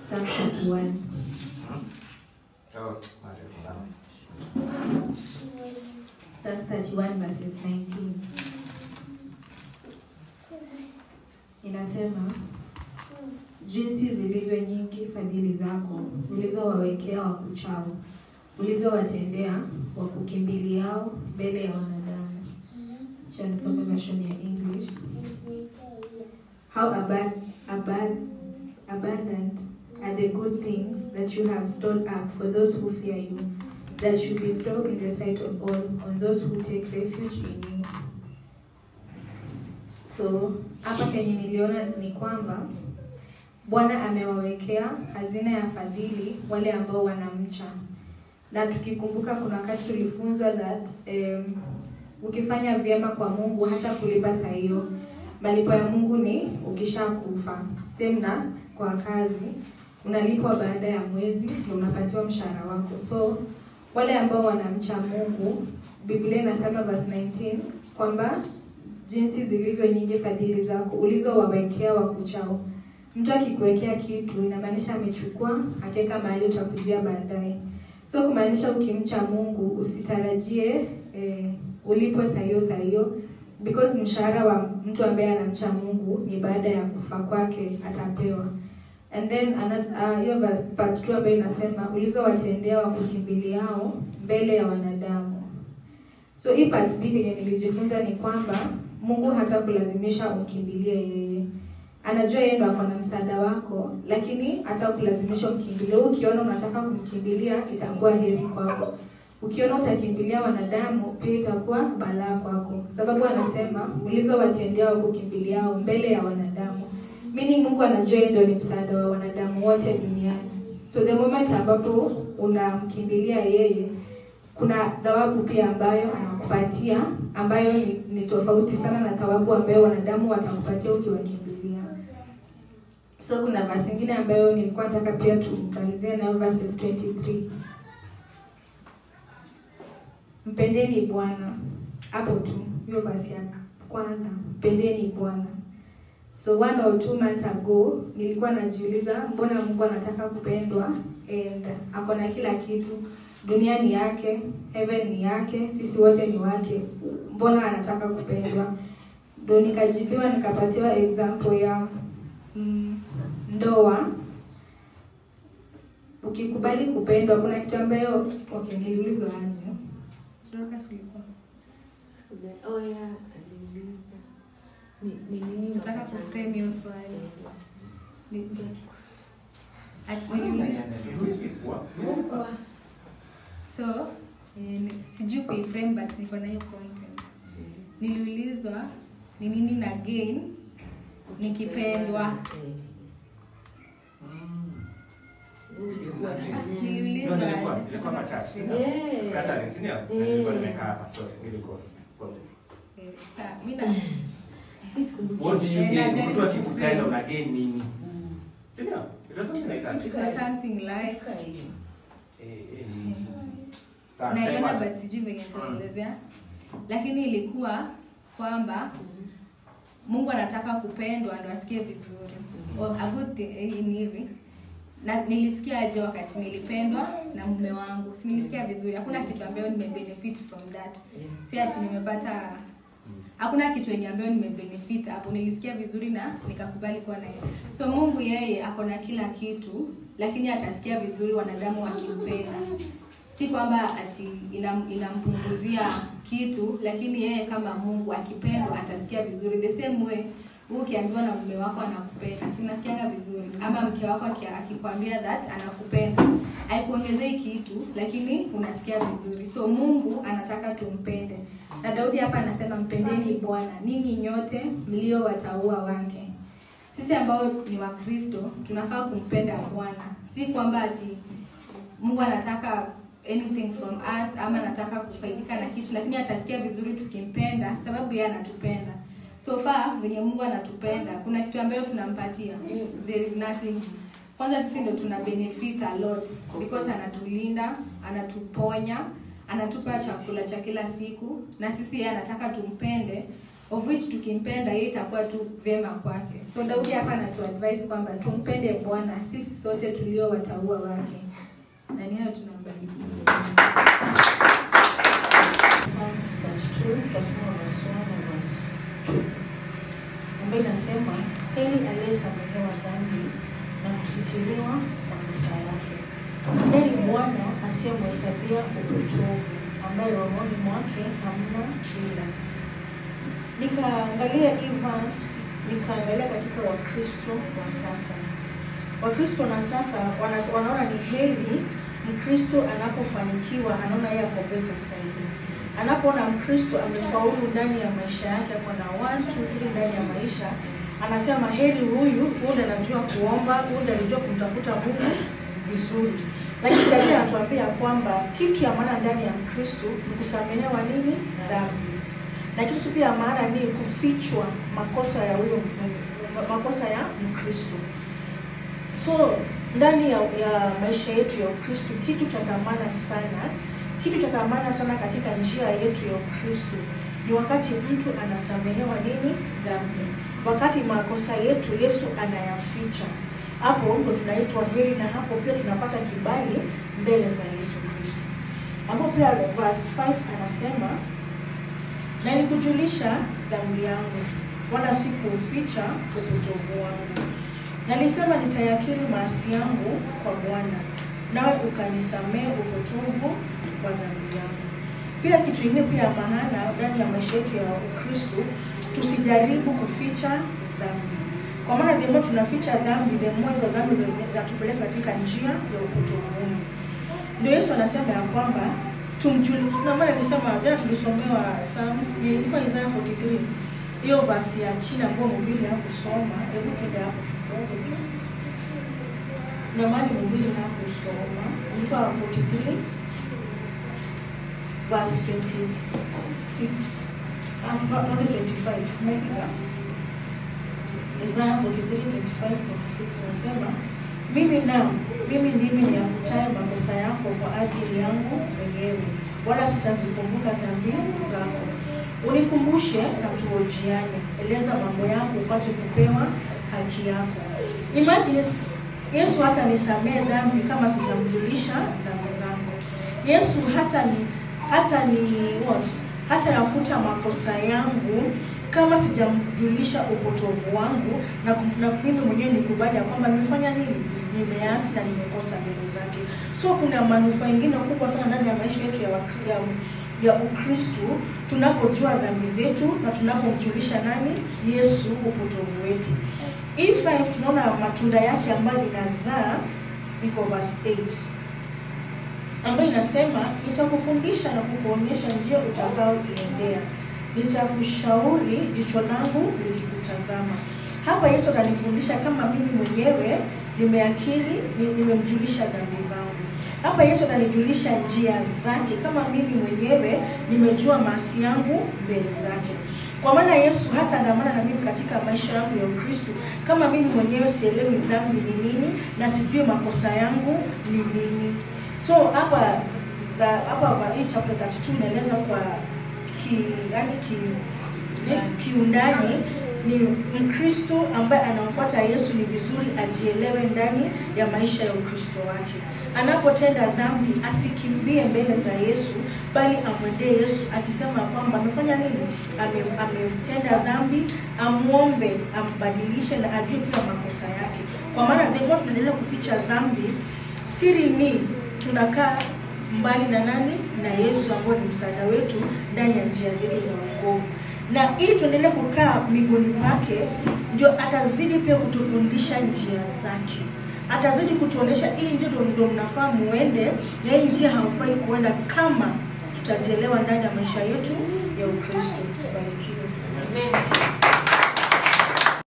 Psalm 31. Oh, marefu sana. Psalm 31 verses 19. Inasema jinsi zilivyo nyingi fadhili zako ulizowawekea wakuchao, ulizowatendea wakukimbiliao mbele ya wanadamu. Acha nisome version ya English. How abad, abad, abundant are the good things that you have stored up for those who fear you, that you bestow in the sight of all on those who take refuge in you. So hapa kenye niliona ni kwamba Bwana amewawekea hazina ya fadhili wale ambao wanamcha, na tukikumbuka kuna wakati tulifunzwa that um, ukifanya vyema kwa Mungu hata kulipa saa hiyo malipo ya Mungu ni ukishakufa. Same na kwa kazi unalipwa baada ya mwezi ndio unapatiwa mshahara wako. So wale ambao wanamcha Mungu, Biblia inasema verse 19 kwamba jinsi zilivyo nyingi fadhili zako ulizowawekea wakuchao. Mtu akikuwekea kitu inamaanisha amechukua akaweka mahali utakujia baadaye. So kumaanisha ukimcha Mungu usitarajie eh, ulipwe saa hiyo saa hiyo because mshahara wa mtu ambaye anamcha Mungu ni baada ya kufa kwake atapewa. And then ana- hiyo uh, part 2 ambayo inasema ulizowatendea wakukimbiliao mbele ya wanadamu. So hii part B yenye nilijifunza ni kwamba Mungu hata kulazimisha umkimbilie yeye. Anajua yeye ndo ako na msaada wako, lakini hata kulazimisha umkimbilie. Wewe Ukiona unataka kumkimbilia itakuwa heri kwako. Ukiona utakimbilia wanadamu pia itakuwa balaa kwako, sababu anasema ulizowatendea wakukimbiliao mbele ya wanadamu. Meaning Mungu anajua yeye ndio ni msaada wa wanadamu wote duniani. So the moment ambapo unamkimbilia yeye, kuna thawabu pia ambayo anakupatia ambayo ni, ni tofauti sana na thawabu ambayo wanadamu watakupatia ukiwakimbilia. So kuna verse nyingine ambayo nilikuwa nataka pia tumalizie nayo verses 23. Mpendeni Bwana. Hapo tu hiyo verse ya kwanza, mpendeni Bwana. So one or two months ago nilikuwa najiuliza mbona Mungu anataka kupendwa and ako na kila kitu. Dunia ni yake, heaven ni yake, sisi wote ni wake. Mbona anataka kupendwa? Ndio nikajibiwa nikapatiwa example ya mm, ndoa. Ukikubali kupendwa, kuna kitu ambayo okay, niliulizwa aje? Dorcas ulikuwa Sikuja- oh yeah, aliuliza. Ni- ni nini nataka unapatana- kuframe hiyo swali. Yes. Ni- At- niliuliza Kwa- so eh, ni- sijui kuiframe but niko na hiyo content. Niliulizwa ni nini na gain nikipendwa. Eh. Wewe ulikuwa Ah, nini? Niliulizwa Ndio, nilikuwa- aje? nilikuwa Nataka machache. kuframe. Yeah. Scattering, si ndio? Eh. Nilikuwa nimekaa hapa, sorry, nilikuwa. Eh, sawa, mi na- Isikumbuki. What do you Eh, gain? najaribu Mtu akikupenda kuframe. una gain nini? Mm. Si ndio? It was something like that. It was something like Kumbuka hiyo. Eh, eh. Sawa, naiona sema. but sijui venye nitaelezea, lakini ilikuwa kwamba Mm. Mungu anataka kupendwa ndo asikie vizuri. Or a good thing eh, ni hivi. Na nilisikia aje wakati nilipendwa na mume wangu. Si nilisikia vizuri. Hakuna kitu ambayo nimebenefit from that. Yeah. Si ati nimepata hakuna kitu yenye ambayo nimebenefit hapo. Nilisikia vizuri na nikakubali kuwa naye. So Mungu yeye ako na kila kitu, lakini atasikia vizuri wanadamu wakimpenda. Si kwamba ati inam, inampunguzia kitu, lakini yeye kama Mungu akipendwa atasikia vizuri. The same way wewe ukiambiwa na mume wako anakupenda, si unasikianga vizuri? Ama mke wako aki- akikwambia that anakupenda, haikuongezei kitu, lakini unasikia vizuri. So Mungu anataka tumpende, na Daudi hapa anasema mpendeni Bwana ninyi nyote mlio wataua wake. Sisi ambao ni Wakristo tunafaa kumpenda Bwana, si kwamba ati Mungu anataka anything from us ama anataka kufaidika na kitu, lakini atasikia vizuri tukimpenda, sababu yeye anatupenda. So far venye Mungu anatupenda, kuna kitu ambayo tunampatia? There is nothing. Kwanza sisi ndo tuna benefit a lot because anatulinda, anatuponya, anatupa chakula cha kila siku, na sisi yeye anataka tumpende of which tukimpenda yeye itakuwa tu vyema kwake. So Daudi hapa anatuadvise kwamba tumpende Bwana sisi sote tulio wataua wake. Na ni hayo tunambarikia. Psalms 32 verse 1 verse 1 and verse 2 ambayo inasema heri aliyesamehewa dhambi na kusitiriwa makosa yake. Heri Bwana asiyemhesabia upotovu, ambaye rohoni mwake hamna ila. Nikaangalia hii verse, nikaangalia katika Wakristo wa sasa. Wakristo na sasa wana, wanaona ni heri Mkristo anapofanikiwa, anaona yeye ako better zaidi. Anapoona Mkristo amefaulu ndani ya maisha yake, ako na one two three ndani ya maisha, anasema heri huyu, huyu ndiye anajua kuomba, huyu ndiye anajua kumtafuta Mungu vizuri. Lakini Biblia inatuambia kwamba kitu ya maana ndani ya Mkristo ni kusamehewa nini? Dhambi. Na kitu pia ya maana ni kufichwa makosa ya huyo makosa ya Mkristo. So ndani ya, ya maisha yetu ya Ukristo, kitu cha dhamana sana, kitu cha dhamana sana katika njia yetu ya Ukristo ni wakati mtu anasamehewa nini? Dhambi, wakati makosa yetu Yesu anayaficha. Hapo ndo tunaitwa heri, na hapo pia tunapata kibali mbele za Yesu Kristo. Hapo pia verse 5 anasema na nikujulisha dhambi yangu, wala sikuuficha upotovu wangu. Nalisema nitayakiri maasi yangu kwa Bwana, nawe ukanisamehe upotovu wa dhambi yangu. Pia kitu kingine pia ya maana ndani ya maisha yetu ya Ukristo, tusijaribu kuficha dhambi, kwa maana the more tunaficha dhambi, the more hizo dhambi zinatupeleka katika njia ya upotovuni. Ndio Yesu anasema ya kwamba tumjuli, tuna maana nisema jana tulisomewa Psalms, ilikuwa Isaiah 43 hiyo verse ya chini ambayo mhubiri hakusoma, hebu twende hapo kidogo tu. Na mali mhubiri hakusoma, ilikuwa 43 verse 26 ah, tuanze 25 umefika? Isaiah 43 25 26 nasema mimi nao mimi ndimi niyafutaye makosa yako kwa ajili yangu mwenyewe, wala sitazikumbuka dhambi zako. Unikumbushe na tuojiane, eleza mambo yako upate kupewa haki yako. Imagine Yesu hata nisamehe dhambi kama sijamjulisha dhambi zangu. Yesu hata ni hata ni what? Hata yafuta makosa yangu kama sijamjulisha upotovu wangu na, na mimi mwenyewe nikubali ya kwamba nimefanya nini, nimeasi na nimekosa mbele zake. So kuna manufaa ingine kubwa sana ndani ya maisha yetu ya, wakri- ya, ya Ukristu tunapojua dhambi zetu na tunapomjulisha nani Yesu upotovu wetu. Hii 5 tunaona matunda yake ambayo inazaa iko verse 8 ambayo inasema nitakufundisha na kukuonyesha njia utakayoiendea, nitakushauri jicho langu likikutazama. Hapa Yesu atanifundisha kama mimi mwenyewe nimeakili, ni- nimemjulisha dhambi zangu. Hapa Yesu atanijulisha njia zake kama mimi mwenyewe nimejua maasi yangu mbele zake. Kwa maana Yesu hata andamana na mimi katika maisha yangu ya Ukristo kama mimi mwenyewe sielewi dhambi ni nini na sijui makosa yangu ni nini. So hapa the- hapa kwa hii chapter 32 inaeleza kwa ki yani ki ni- kiundani ni Mkristo ambaye anamfuata Yesu ni vizuri ajielewe ndani ya maisha ya Ukristo wake. Anapotenda dhambi asikimbie mbele za Yesu, bali amwendee Yesu akisema kwamba amefanya nini, Ame, ametenda dhambi, amwombe ambadilishe na ajue pia makosa yake, kwa maana the more tunaendelea kuficha dhambi, siri ni tunakaa mbali na nani? Na Yesu ambaye ni msaada wetu ndani ya njia zetu za wokovu na ili tuendelee kukaa miguuni pake, ndio atazidi pia kutufundisha njia zake, atazidi kutuonesha hii njia ndio- ndio mnafaa muende, na hii njia hamfai kuenda, kama tutajielewa ndani ya maisha yetu ya Ukristo. Barikiwe. Amen.